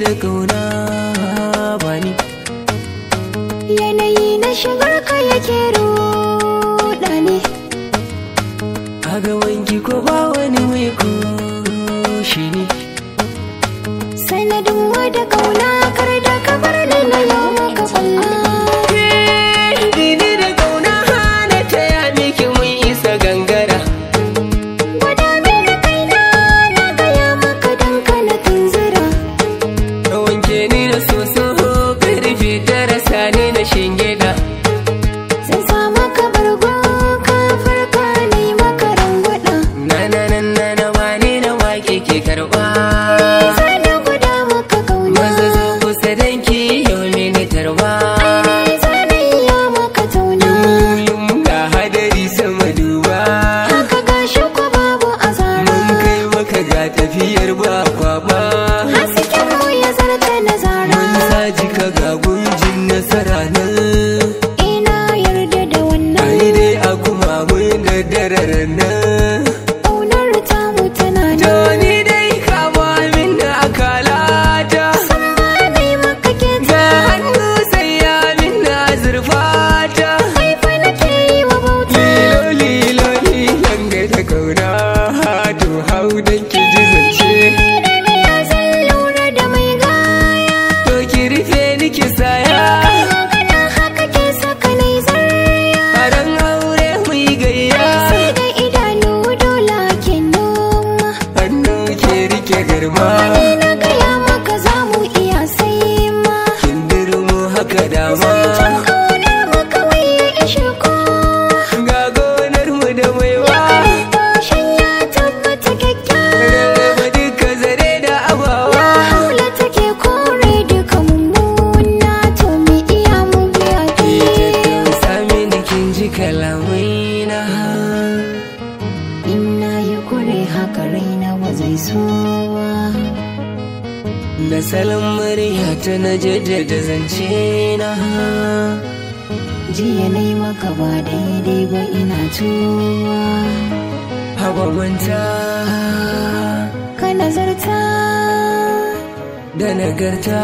da kauna bani yanayi na shigar ka yake ruɗa ne a gaban ki ko ba wani mai shi ne sanadin wada kauna kar da ka bar ni na yau maka kwalla Dini da kauna hana ta ya miki mun isa gangara gwada mini kaina na gaya maka dan kana tunzura Ka wanke ni da soso karfe tara sani na shingida zan sa maka bargo ka farka na yi maka rangwada Na na na na na wani na wake ke karba sai da gwada maka kauna Maza zo kusa danki yau mini tarba Ai, zanayya maka tauna Yum ga hadari sama duba haka gashi ko babu azara Mun kai maka ga tafiyar ba kwaba hasken mu ya zarta na zara Mun saji ka ga gunjin nasara nan ina yarda da wannan Ai dai a kuma mun da dararar nan ƙaunar tamu tana To nan ni dai kama min da akalata san ba dai maka ke Ga ta hannu sai ya min da zurfata kai fa nake yi wa bauta Lilo lilo lilan ga ta kauna To hau dan ki ji zance da ni ya zan lura da mai gaya To ki rufe ni ki saya kai magana haka ke saka nai zarya Aran aure mu yi gayya sai da idanu dole ke noma Hannu ke rike garma Ni na gaya maka za mu iya sai ma Kindirmo haka dama Can ƙaunar mu kawai ya ishe ko Ga gonar mu da maiwa Toshin ya tabbata kyakkyawa Rarraba duka zare da abawa Haula take kore duka mummuna To me iya mu biya ki Sami da kin ji kalamai na Ina ya kure haka raina ba zai so ba Da salon murya ta na jaddada zance na Jiya na yi maka ba daidai ba ina tuwa Haba manta Ka nazarta da nagarta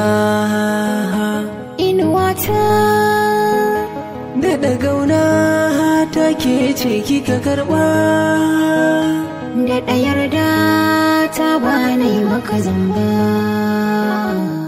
inuwata Da ɗagauna ta ke ce kika karɓa da ɗayar da ta ba na yi maka zamba